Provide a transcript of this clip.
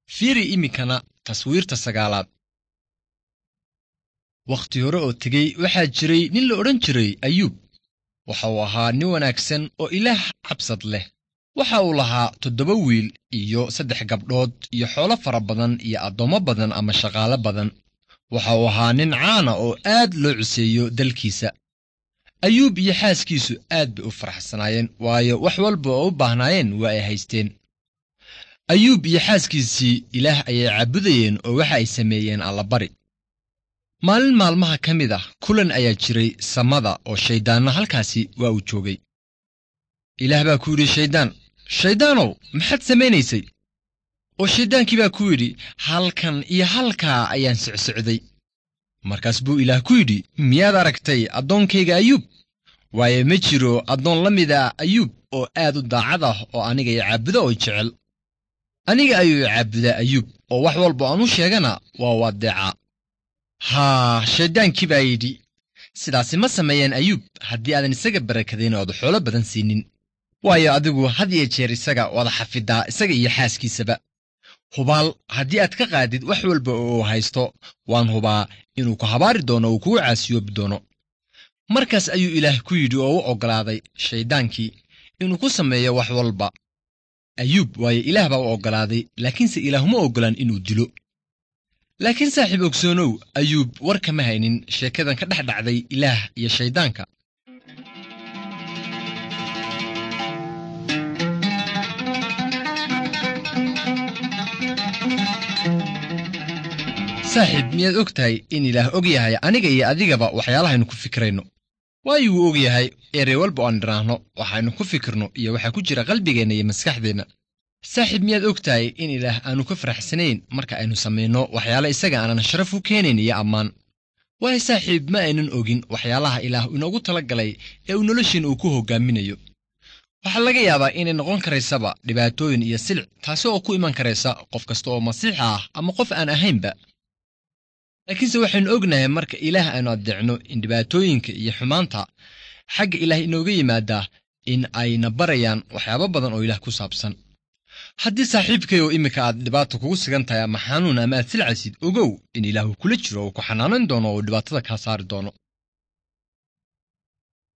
fiiri iminkana taswiirta sagaalaad wakhti hore oo tegey waxaa jiray nin la odhan jiray ayuub waxa uu ahaa nin wanaagsan oo ilaah cabsad leh waxa uu lahaa toddoba wiil iyo saddex gabdhood iyo xoolo fara badan iyo addoommo badan ama shaqaale badan waxa uu ahaa nin caana oo aad loo cuseeyo dalkiisa ayuub iyo xaaskiisu aad bay u faraxsanaayeen waayo wax walba oo u baahnaayeen waa ay haysteen ayuub iyo xaaskiisii ilaah ayay caabudayeen oo waxa ay sameeyeen allabari maalin maalmaha ka mid ah kulan ayaa jiray samada oo shayddaanna halkaasi waa uu joogay ilaah baa ku yidhi shayddaan shayddaanow maxaad samaynaysay oo shayddaankii baa ku yidhi halkan iyo halkaa ayaan socsocday markaas buu ilaah ku yidhi miyaad aragtay addoonkayga ayuub waayo ma jiro addoon la mid a ayuub oo aad u daacad ah oo aniga i caabuda oo jecel aniga ayuu i caabudaa ayuub oo wax walba aan u sheegana waa u addeecaa haa shayddaankii baa yidhi sidaasi ma sameeyeen ayuub haddii aadan isaga barakadayn ooad xoolo badan siinin waayo adigu had iyo jeer isaga wada xafidaa isaga iyo xaaskiisaba hubaal haddii aad ka qaadid wax walba oo uu haysto waan hubaa inuu ku habaari doono uu kugu caasiyoobi doono markaas ayuu ilaah ku yidhi oo u oggolaaday shayddaankii inuu ku sameeyo wax walba ayuub waayo ilaah baa u oggolaaday laakiinse ilaahuma oggolaan inuu dilo laakiin saaxiib ogsoonow ayuub war kama haynin sheekadan ka dhex dhacday ilaah iyo shayddaanka saaxiib miyaad og tahay in ilaah og yahay aniga iyo adigaba waxyaalahaynu ku fikirayno waayo wuu og yahay erey walba aan dhiraahno waxaynu ku fikirno iyo waxaa ku jira qalbigeenna iyo maskaxdeenna saaxiib miyaad og tahay in ilaah aanu ka faraxsanayn marka aynu samayno waxyaale isaga aanan sharaf u keenayn iyo ammaan waayo saaxiib ma aynan ogin waxyaalaha ilaah inoogu tala galay ee uu nolosheenna uu ku hoggaaminayo waxaa laga yaabaa inay noqon karaysaba dhibaatooyin iyo silic taasi oo ku iman karaysa qof kasta oo masiixa ah ama qof aan ahaynba laakiinse waxaynu ognahay marka ilaah aynu addeecno in dhibaatooyinka iyo xumaanta xagga ilaah inooga yimaadaa in ayna barayaan waxyaabo badan oo ilaah ku saabsan haddii saaxiibkay oo iminka aad dhibaata kugu sigan tahay ama xanuun ama aad silcaysid ogow in ilaahu kula jiro uu ku xanaanayn doono oo dhibaatada kaa saari doono